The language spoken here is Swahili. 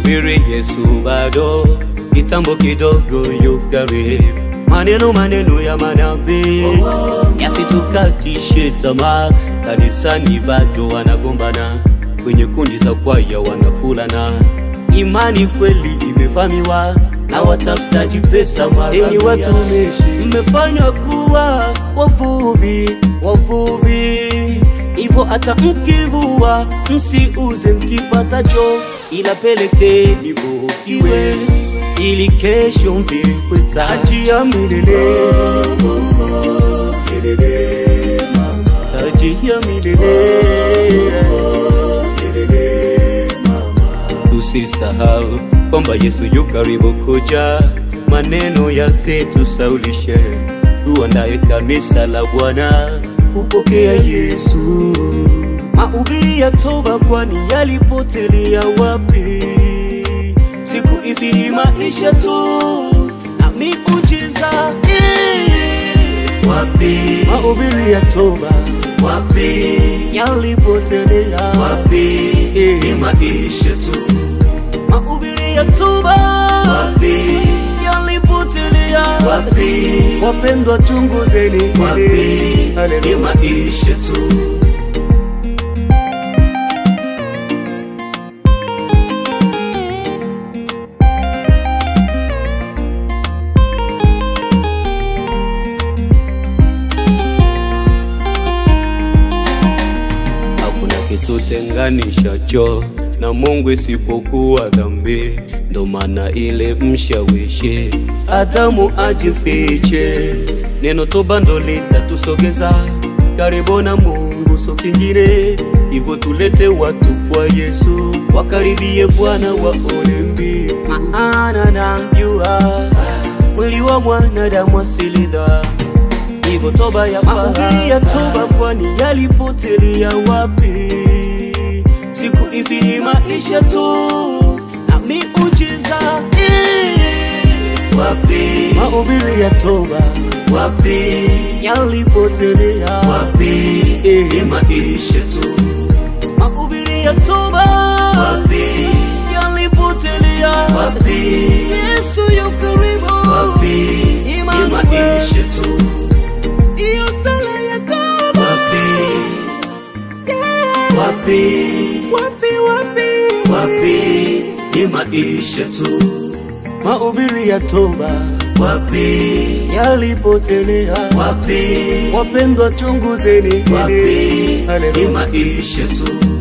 subiri Yesu bado, kitambo kidogo yu karibu. Maneno maneno ya manabii yasitukatishe tamaa, kanisani bado wanagombana, kwenye kundi za kwaya wanakulana. Imani kweli imefamiwa na watafutaji pesa mara. Enyi watumishi, mmefanywa kuwa wavuvi, wavuvi hivyo hata mkivua msiuze mkipatacho, ila pelekeni bosiwe ili kesho mvikwe taji ya milele. Milele, mama. Taji ya milele. Milele, mama. Tusisahau kwamba Yesu yu karibu kuja, maneno yasitusaulishe, tuandaye kanisa la Bwana kupokea Yesu. Mahubiri ya toba, kwani yalipotelea wapi? Siku hizi ni maisha tu na miujiza eh. Wapi, Mahubiri ya toba wapi, yalipotelea wapi, Eh. ni maisha tu. Mahubiri ya toba Wapi, yalipotelea wapi, Wapendwa, chunguzeni wapi, ni Haleluya. maisha tu. Hakuna kitu tenganishacho na Mungu isipokuwa dhambi. Ndo maana ile mshawishi Adamu ajifiche, neno toba ndo litatusogeza karibu na Mungu, so kingine hivyo. Tulete watu kwa Yesu, wakaribie Bwana waone mbingu, maana najua mwili wa mwanadamu asili dhambi hivyo toba ya mahubiri ya toba, kwani yalipotelea wapi? Siku hizi ni maisha tu na miujiza eh. Wapi, Mahubiri ya toba wapi, yalipotelea wapi, Eh. ni maisha tu. Mahubiri ya toba Wapi, yalipotelea wapi, Yesu yu karibu, wapi, ni Imani maisha tu. hiyo sala ya toba Wapi, wapi, wapi wapi wapi, ni maisha tu. mahubiri ya toba Wapi, yalipotelea wapi, wapendwa, chunguzeni wapi, ni Haleluya. maisha tu.